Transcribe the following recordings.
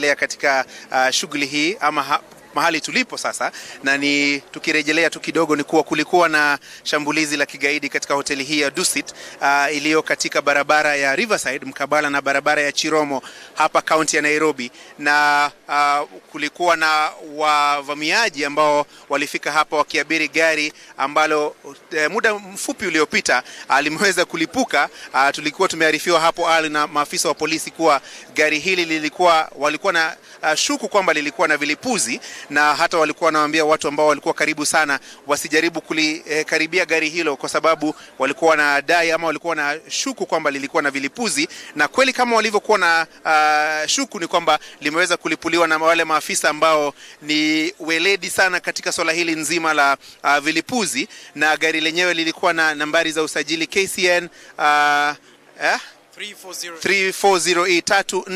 inaendelea katika uh, shughuli hii ama ha mahali tulipo sasa, na ni tukirejelea tu kidogo, ni kuwa kulikuwa na shambulizi la kigaidi katika hoteli hii ya Dusit uh, iliyo katika barabara ya Riverside mkabala na barabara ya Chiromo hapa kaunti ya Nairobi, na uh, kulikuwa na wavamiaji ambao walifika hapa wakiabiri gari ambalo uh, muda mfupi uliopita uh, limeweza kulipuka. Uh, tulikuwa tumearifiwa hapo awali na maafisa wa polisi kuwa gari hili lilikuwa walikuwa na uh, shuku kwamba lilikuwa na vilipuzi na hata walikuwa wanawaambia watu ambao walikuwa karibu sana wasijaribu kulikaribia eh, gari hilo kwa sababu walikuwa wanadai ama walikuwa na shuku kwamba lilikuwa na vilipuzi, na kweli kama walivyokuwa na uh, shuku ni kwamba limeweza kulipuliwa na wale maafisa ambao ni weledi sana katika swala hili nzima la uh, vilipuzi, na gari lenyewe lilikuwa na nambari za usajili KCN uh, eh? 340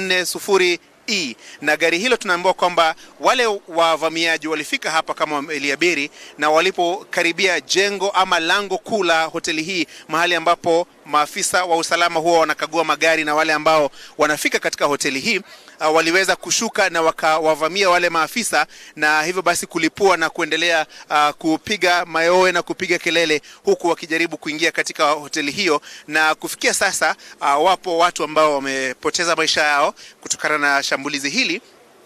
340 E. Na gari hilo tunaambiwa kwamba wale wavamiaji walifika hapa kama wameliabiri, na walipokaribia jengo ama lango kuu la hoteli hii, mahali ambapo maafisa wa usalama huwa wanakagua magari na wale ambao wanafika katika hoteli hii uh, waliweza kushuka na wakawavamia wale maafisa, na hivyo basi kulipua na kuendelea uh, kupiga mayowe na kupiga kelele, huku wakijaribu kuingia katika hoteli hiyo, na kufikia sasa uh, wapo watu ambao wamepoteza maisha yao kutokana na shambulizi hili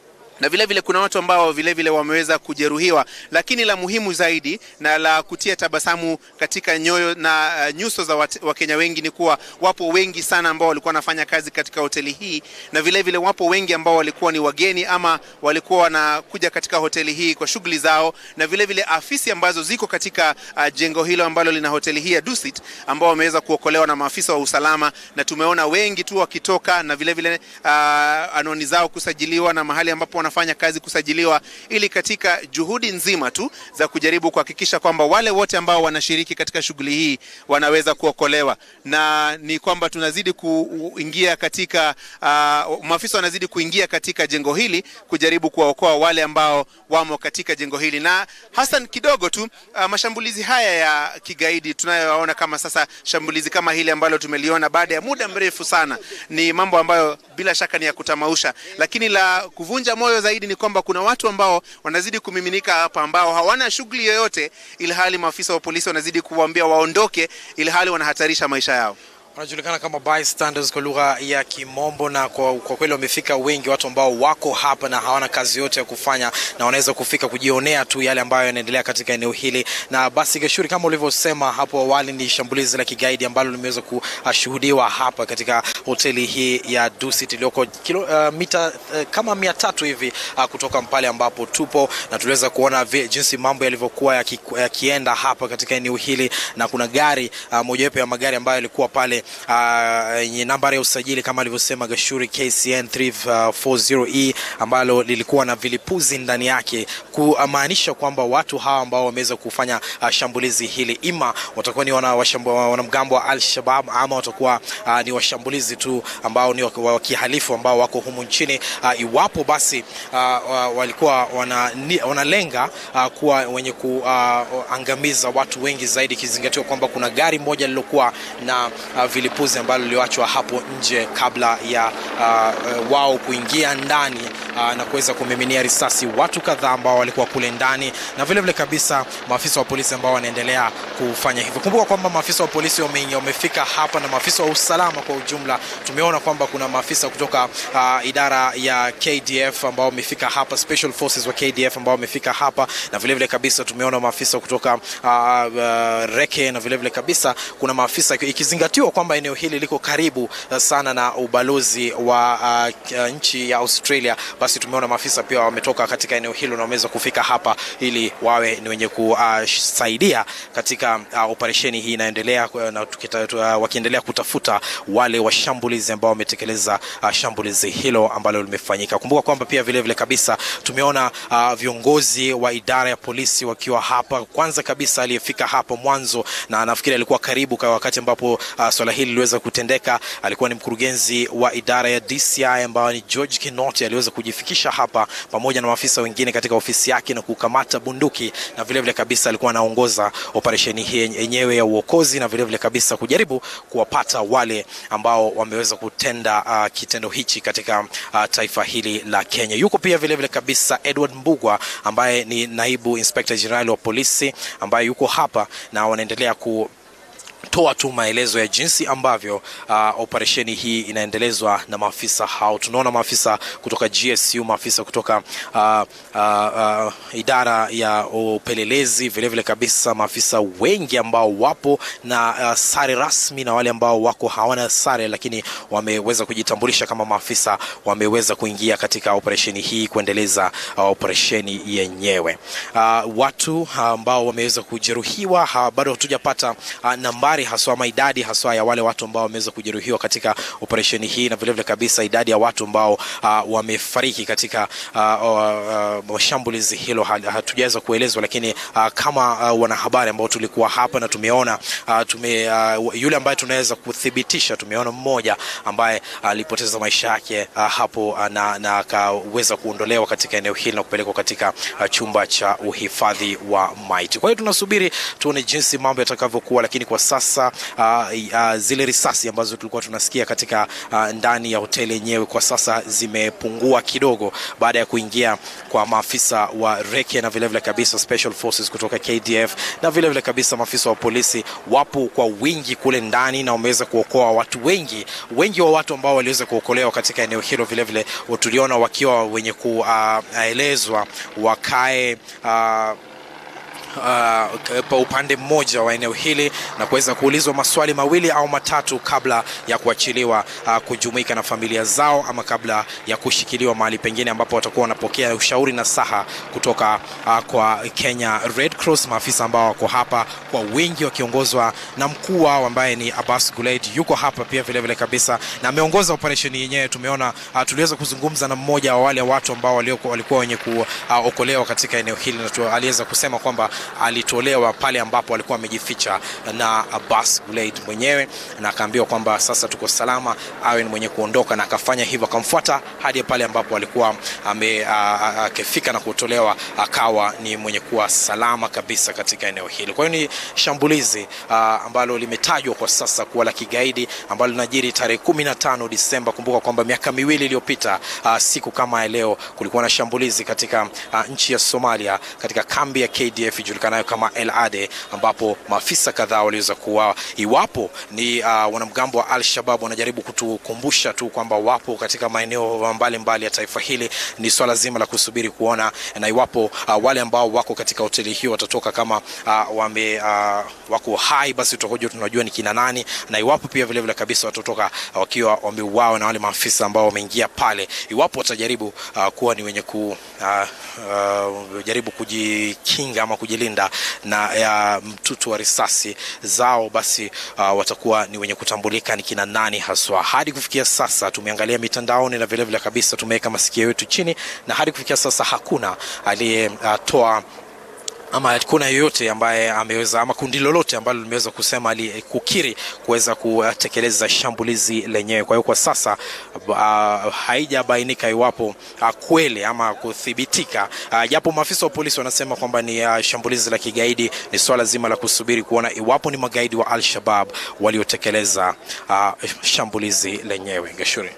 na vile vile kuna watu ambao vile vile wameweza kujeruhiwa, lakini la muhimu zaidi na la kutia tabasamu katika nyoyo na uh, nyuso za Wakenya wengi ni kuwa wapo wengi sana ambao walikuwa wanafanya kazi katika hoteli hii, na vile vile wapo wengi ambao walikuwa ni wageni ama walikuwa wanakuja katika hoteli hii kwa shughuli zao, na vile vile afisi ambazo ziko katika uh, jengo hilo ambalo lina hoteli hii ya Dusit ambao wameweza kuokolewa na maafisa wa usalama, na tumeona wengi tu wakitoka na vile vile uh, anwani zao kusajiliwa na mahali ambapo fanya kazi kusajiliwa, ili katika juhudi nzima tu za kujaribu kuhakikisha kwamba wale wote ambao wanashiriki katika shughuli hii wanaweza kuokolewa, na ni kwamba tunazidi kuingia katika uh, maafisa wanazidi kuingia katika jengo hili kujaribu kuwaokoa wale ambao wamo katika jengo hili, na hasa kidogo tu uh, mashambulizi haya ya kigaidi tunayoyaona kama sasa, shambulizi kama hili ambalo tumeliona baada ya muda mrefu sana, ni mambo ambayo bila shaka ni ya kutamausha, lakini la kuvunja moyo zaidi ni kwamba kuna watu ambao wanazidi kumiminika hapa ambao hawana shughuli yoyote, ili hali maafisa wa polisi wanazidi kuwaambia waondoke, ili hali wanahatarisha maisha yao wanajulikana kama bystanders kwa lugha ya Kimombo, na kwa, kwa kweli wamefika wengi, watu ambao wako hapa na hawana kazi yote ya kufanya na wanaweza kufika kujionea tu yale ambayo yanaendelea katika eneo hili. Na basi Geshuri, kama ulivyosema hapo awali, ni shambulizi la kigaidi ambalo limeweza kushuhudiwa hapa katika hoteli hii ya Dusit iliyoko kilo uh, mita uh, kama mia tatu hivi uh, kutoka pale ambapo tupo, na tuliweza kuona jinsi mambo yalivyokuwa yakienda yaki hapa katika eneo hili, na kuna gari uh, mojawapo ya magari ambayo yalikuwa pale yenye uh, nambari ya usajili kama alivyosema Gashuri KCN 340E ambalo lilikuwa na vilipuzi ndani yake, kumaanisha kwamba watu hawa ambao wameweza kufanya uh, shambulizi hili ima watakuwa ni wanamgambo wa Al-Shabaab ama watakuwa uh, ni washambulizi tu ambao ni wa kihalifu ambao wako humu nchini uh, iwapo basi uh, walikuwa wanalenga wana uh, kuwa wenye kuangamiza uh, watu wengi zaidi, ikizingatiwa kwamba kuna gari moja lilokuwa na uh, vilipuzi ambalo liliachwa hapo nje kabla ya uh, wao kuingia ndani uh, na kuweza kumiminia risasi watu kadhaa ambao walikuwa kule ndani, na vile vile kabisa maafisa wa polisi ambao wanaendelea kufanya hivyo. Kumbuka kwamba maafisa wa polisi wamefika hapa na maafisa wa usalama kwa ujumla. Tumeona kwamba kuna maafisa kutoka uh, idara ya KDF ambao wamefika hapa, special forces wa KDF ambao wamefika hapa, na vile vile kabisa tumeona maafisa kutoka uh, uh, reke na vile vile kabisa kuna maafisa ikizingatiwa kwamba eneo hili liko karibu sana na ubalozi wa uh, nchi ya Australia, basi tumeona maafisa pia wametoka katika eneo hilo na wameweza kufika hapa ili wawe ni wenye kusaidia katika uh, operesheni hii inaendelea, na uh, wakiendelea kutafuta wale washambulizi ambao wametekeleza uh, shambulizi hilo ambalo limefanyika. Kumbuka kwamba pia vile vile kabisa tumeona uh, viongozi wa idara ya polisi wakiwa hapa. Kwanza kabisa aliyefika hapa mwanzo na nafikiri alikuwa karibu kwa wakati ambapo uh, swala hili liliweza kutendeka, alikuwa ni mkurugenzi wa idara ya DCI ambayo ni George Kinoti, aliweza kujifikisha hapa pamoja na maafisa wengine katika ofisi yake na kukamata bunduki, na vile vile kabisa alikuwa anaongoza operesheni hii yenyewe ya uokozi, na vile vile kabisa kujaribu kuwapata wale ambao wameweza kutenda uh, kitendo hichi katika uh, taifa hili la Kenya. Yuko pia vile vile kabisa Edward Mbugwa ambaye ni naibu inspector general wa polisi ambaye yuko hapa na wanaendelea ku toa tu maelezo ya jinsi ambavyo uh, operesheni hii inaendelezwa na maafisa hao. Tunaona maafisa kutoka GSU, maafisa kutoka uh, uh, uh, idara ya upelelezi, vilevile vile kabisa maafisa wengi ambao wapo na uh, sare rasmi na wale ambao wako hawana sare, lakini wameweza kujitambulisha kama maafisa, wameweza kuingia katika operesheni hii kuendeleza uh, operesheni yenyewe. Uh, watu ambao wameweza kujeruhiwa uh, bado hatujapata uh, nambari haswa ama idadi haswa ya wale watu ambao wameweza kujeruhiwa katika operesheni hii na vilevile vile kabisa idadi ya watu ambao uh, wamefariki katika uh, uh, shambulizi hilo hatujaweza kuelezwa, lakini uh, kama uh, wanahabari ambao tulikuwa hapa na tumeona uh, tume, uh, yule ambaye tunaweza kuthibitisha, tumeona mmoja ambaye alipoteza uh, maisha yake uh, hapo uh, na akaweza kuondolewa katika eneo hili na kupelekwa katika uh, chumba cha uhifadhi wa maiti. Kwa hiyo tunasubiri tuone jinsi mambo yatakavyokuwa, lakini kwa sasa uh, uh, zile risasi ambazo tulikuwa tunasikia katika uh, ndani ya hoteli yenyewe kwa sasa zimepungua kidogo baada ya kuingia kwa maafisa wa reke na vilevile kabisa special forces kutoka KDF na vilevile vile kabisa maafisa wa polisi wapo kwa wingi kule ndani na wameweza kuokoa watu wengi wengi wa watu ambao waliweza kuokolewa katika eneo hilo. Vilevile tuliona wakiwa wenye kuelezwa uh, wakae uh, Uh, pa upande mmoja wa eneo hili na kuweza kuulizwa maswali mawili au matatu kabla ya kuachiliwa uh, kujumuika na familia zao ama kabla ya kushikiliwa mahali pengine ambapo watakuwa wanapokea ushauri na saha kutoka uh, kwa Kenya Red Cross. Maafisa ambao wako hapa kwa wingi wakiongozwa na mkuu wao ambaye ni Abbas Gulaid yuko hapa pia vile vile kabisa na ameongoza operesheni yenyewe. Tumeona uh, tuliweza kuzungumza na mmoja wa wale watu ambao walikuwa wenye kuokolewa uh, katika eneo hili na aliweza kusema kwamba alitolewa pale ambapo alikuwa amejificha na Abbas Gulaid mwenyewe, na akaambiwa kwamba sasa tuko salama, awe ni mwenye kuondoka, na akafanya hivyo, akamfuata hadi pale ambapo alikuwa akifika na kutolewa, akawa ni mwenye kuwa salama kabisa katika eneo hili. Kwa hiyo ni shambulizi a, ambalo limetajwa kwa sasa kuwa la kigaidi ambalo linajiri tarehe 15 Disemba. Kumbuka kwamba miaka miwili iliyopita siku kama ya leo kulikuwa na shambulizi katika a, nchi ya Somalia katika kambi ya KDF ijulikanayo kama El Ade ambapo maafisa kadhaa waliweza kuuawa. Iwapo ni uh, wanamgambo wa Al-Shabaab wanajaribu kutukumbusha tu kwamba wapo katika maeneo mbalimbali ya taifa hili, ni swala zima la kusubiri kuona, na iwapo uh, wale ambao wako katika hoteli hiyo watatoka kama uh, wame uh, wako hai, basi tutakuja tunajua ni kina nani, na iwapo pia vile vile kabisa watatoka uh, wakiwa wameuawa na wale maafisa ambao wameingia pale, iwapo watajaribu uh, kuwa ni wenye ku uh, uh, jaribu kujikinga ama kujilinda na ya mtutu wa risasi zao, basi uh, watakuwa ni wenye kutambulika ni kina nani haswa. Hadi kufikia sasa tumeangalia mitandaoni na vilevile vile kabisa tumeweka masikio yetu chini, na hadi kufikia sasa hakuna aliyetoa uh, ama hakuna yoyote ambaye ameweza ama kundi lolote ambalo limeweza kusema ali, kukiri kuweza kutekeleza shambulizi lenyewe. Kwa hiyo kwa sasa uh, haijabainika iwapo uh, kweli ama kuthibitika, uh, japo maafisa wa polisi wanasema kwamba ni uh, shambulizi la kigaidi. Ni swala zima la kusubiri kuona iwapo ni magaidi wa Al-Shabaab waliotekeleza uh, shambulizi lenyewe. Gashuri.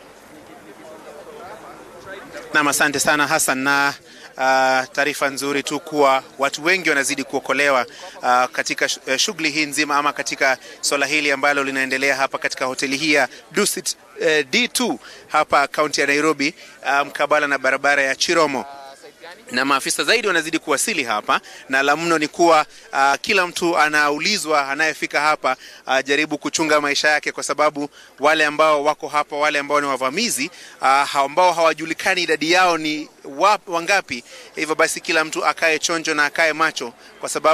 Naam, asante sana Hassan na Uh, taarifa nzuri tu kuwa watu wengi wanazidi kuokolewa uh, katika shughuli hii nzima ama katika swala hili ambalo linaendelea hapa katika hoteli hii ya Dusit uh, D2 hapa kaunti ya Nairobi mkabala um, na barabara ya Chiromo na maafisa zaidi wanazidi kuwasili hapa, na la mno ni kuwa uh, kila mtu anaulizwa anayefika hapa uh, jaribu kuchunga maisha yake, kwa sababu wale ambao wako hapa, wale ambao ni wavamizi uh, ambao hawajulikani idadi yao ni wap, wangapi. Hivyo basi kila mtu akae chonjo na akae macho, kwa sababu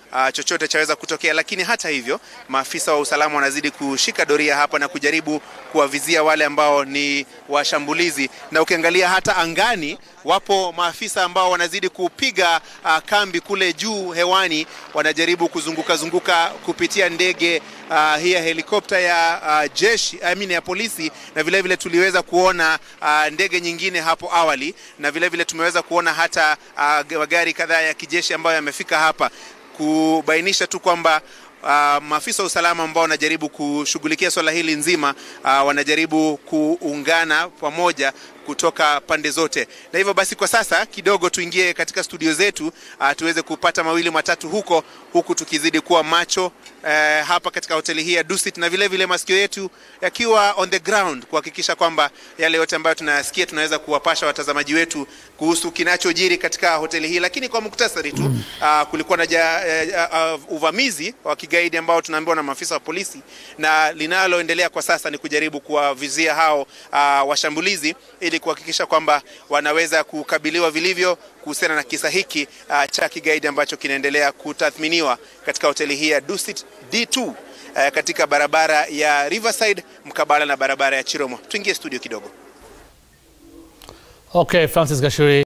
uh, chochote chaweza kutokea, lakini hata hivyo maafisa wa usalama wanazidi kushika doria hapa na kujaribu kuwavizia wale ambao ni washambulizi, na ukiangalia hata angani wapo maafisa ambao wanazidi kupiga uh, kambi kule juu hewani, wanajaribu kuzunguka zunguka kupitia ndege uh, hii ya helikopta ya uh, jeshi I mean ya polisi, na vile vile tuliweza kuona uh, ndege nyingine hapo awali, na vile vile tumeweza kuona hata uh, magari kadhaa ya kijeshi ambayo yamefika hapa kubainisha tu kwamba Uh, maafisa wa usalama ambao wanajaribu kushughulikia swala hili nzima uh, wanajaribu kuungana pamoja kutoka pande zote, na hivyo basi kwa sasa kidogo tuingie katika studio zetu uh, tuweze kupata mawili matatu huko huku tukizidi kuwa macho uh, hapa katika hoteli hii ya Dusit na vile vile masikio yetu yakiwa on the ground kuhakikisha kwamba yale yote ambayo tunayasikia tunaweza kuwapasha watazamaji wetu kuhusu kinachojiri katika hoteli hii. Lakini kwa muktasari tu uh, kulikuwa na ja, uh, uh, uvamizi wa kigaidi ambao tunaambiwa na maafisa wa polisi, na linaloendelea kwa sasa ni kujaribu kuwavizia hao uh, washambulizi ili kuhakikisha kwamba wanaweza kukabiliwa vilivyo kuhusiana na kisa hiki uh, cha kigaidi ambacho kinaendelea kutathminiwa katika hoteli hii ya Dusit D2 uh, katika barabara ya Riverside mkabala na barabara ya Chiromo. Tuingie studio kidogo. Okay, Francis Gashuri.